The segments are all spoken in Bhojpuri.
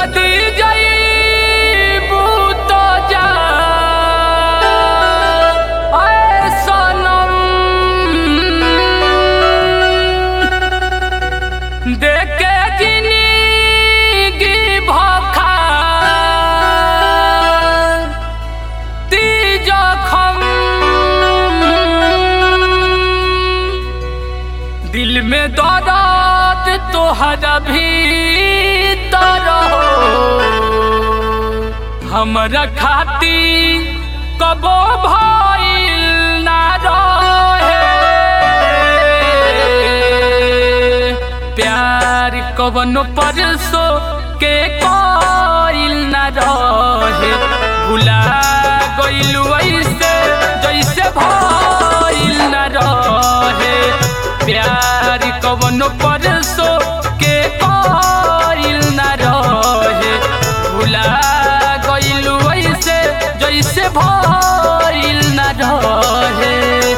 जदी जईबू तो जा आए सनम देखे जिंदगी भखा ती जखम दिल में दर्द तोहरा भीतर हो हमरा खाती कबो भइल ना रहे प्यार कवनो परसो के कोइल ना रहे भुला गइलू ऐसे जैसे भइल ना रहे प्यार कवनो परसो के कोइल ना रहे भुला गइलू ऐसे जैसे भइल ना रहे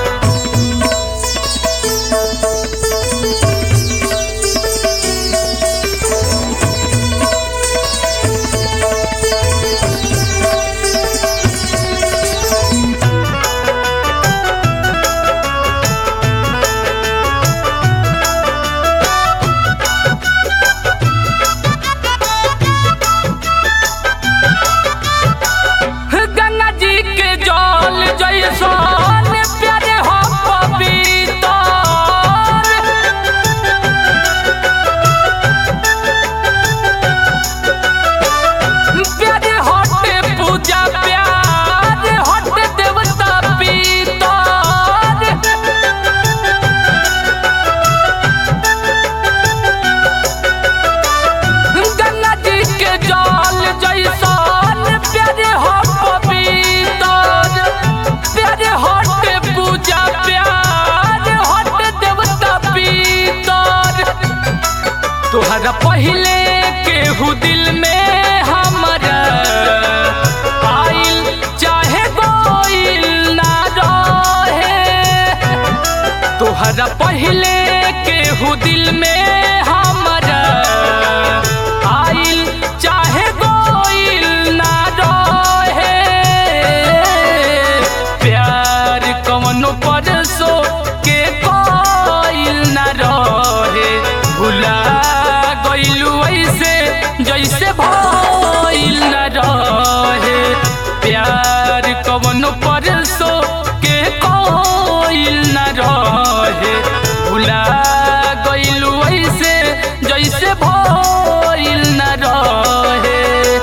गंगा जी के जल जैसन प्यारे हो पवित्र प्यारे हटे पूजा प्यार हटे देवता पीतर गंगा जी के जल जैसन प्यारे हो पवित्र प्यारे हटे पूजा प्यार हटे देवता पीतर तोहरा पहले केहू दिल में हमरा आइल चाहे गोइल ना रहे तोहरा पहले केहू दिल में हमरा आइल चाहे गोइल ना रहे प्यार कवनो परसो के कोइल ना रहे भुला गइलू ऐसे जैसे भइल ना रहे प्यार कवनो परसो के कोइल ना रहे भुला गइलू ऐसे जैसे भइल ना रहे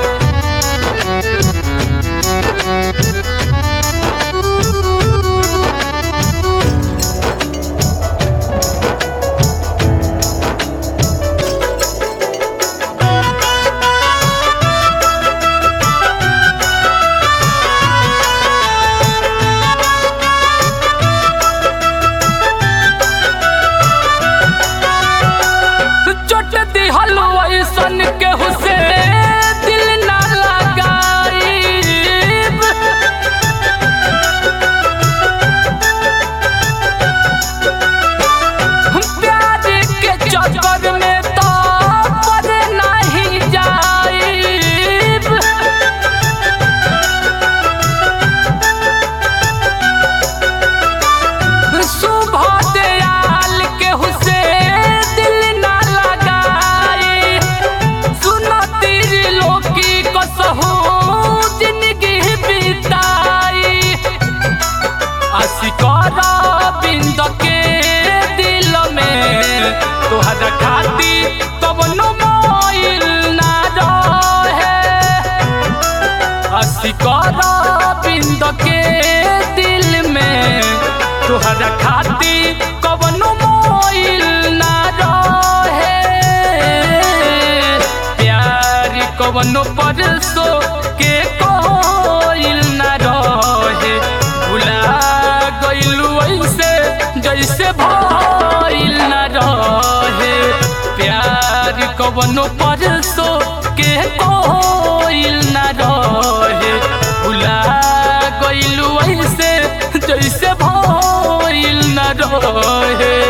चोट दिहल ऐसन के हुसे दिल ना लगाईब प्यार के चक्कर में तो पर नहीं जाईब सुबह दयाल के हुसे दिल ना लगाई सुनो तीर लोकी को सहू जिंदगी बिताई असिकारा बिंद के दिल में तोहरा खाती कवनो मोइल ना रहे असिकारा बिंद के दिल में तोहरा खाती कवनो मोइल ना रहे प्यार कवनो परसो के कोइल ना रहे भुला गइलू ऐसे जैसे भइल ना रहे प्यार कवनो परसो के कोइल ना रहे भुला गइलू ऐसे जैसे भइल ना रहे